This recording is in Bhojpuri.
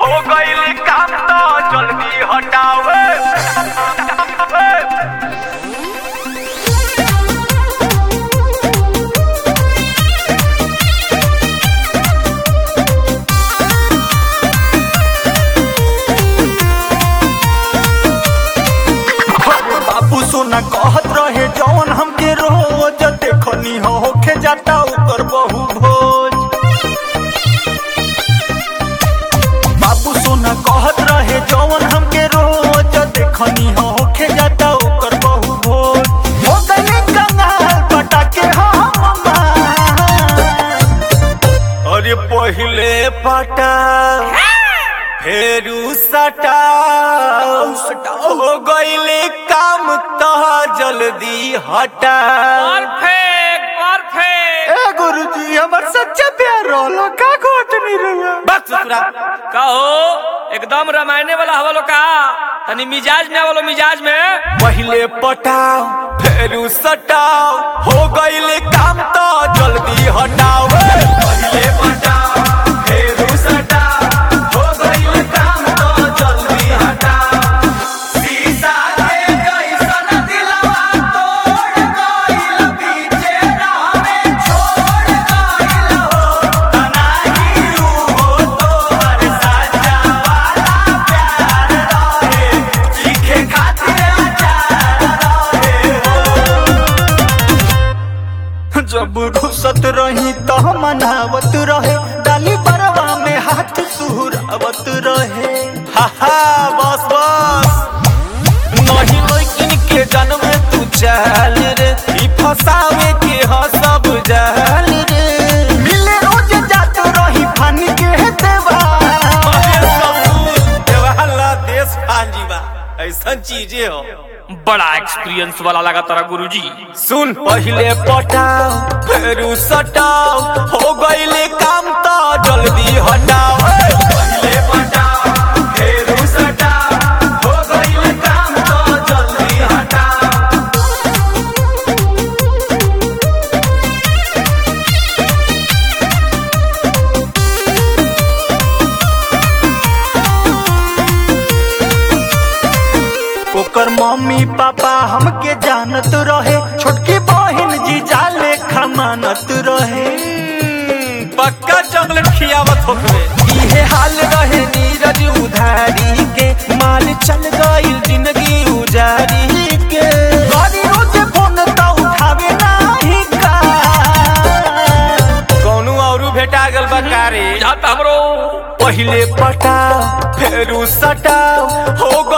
हो गईल काम तो जल्दी हटावे बाबू सोना कहत रहे जौन हमके रोज देखनी हो होके जाता ओकर बहु भोज बाबू सोना कहत रहे जौन हमके रोज देखनी हो होके जाता ओकर बहु भोज हो गए कंगाल पटाके हम अरे पहिले पटा फेरू सटा हो गईले काम तो जल्दी हटा परफेक्ट परफेक्ट ए गुरुजी हमर सच्चा प्यार रोलो का गोट नहीं रहा बस ससुरा कहो एकदम रामायणे वाला हवा लो का तनी मिजाज में आवलो मिजाज में पहिले पटाओ फेरू सटाओ हो गईले काम तो जल्दी हटाओ पहिले पटाओ फेरू सटाओ हो गईले काम तो जल्दी हटाओ शीशा के जैसन दिलवा तोड़ गईल पीछे राह छोड़ गईल हो तनाही हो तोहर साचा वाला प्यार रहे चीखे खातिर आचार रहे जब घुसत रही तो मनावत रहे डाली बरवा में हाथ सुहरावत रहे हा हा बस बस नहीं लेकिन के जन्म तू चल रे ई फसावे के ह सब जाल रे मिले रोज जात रही फानी के देवा देवाला देश फांजी बा ऐसा चीजें हो बड़ा एक्सपीरियंस वाला लगा तारा गुरुजी सुन पहिले पटाओ फेरू सटाओ हो गईले काम तो जल्दी हटाओ पहिले पटाओ फेरू सटाओ हो गईले काम तो जल्दी हटाओ ओकर मम्मी पापा हमके जानत रहे छोटकी बहन जी जाले खमानत रहे पक्का चॉकलेट खियावत होवे इहे हाल रहे नीरज उधारी के माल चल गईल जिंदगी उजारी के गाड़ी रोज फोन तो उठावे नाही का कौनो औरू भेटा गल बकारे जाता हमरो पहिले पटाओ फेरू सटाओ हो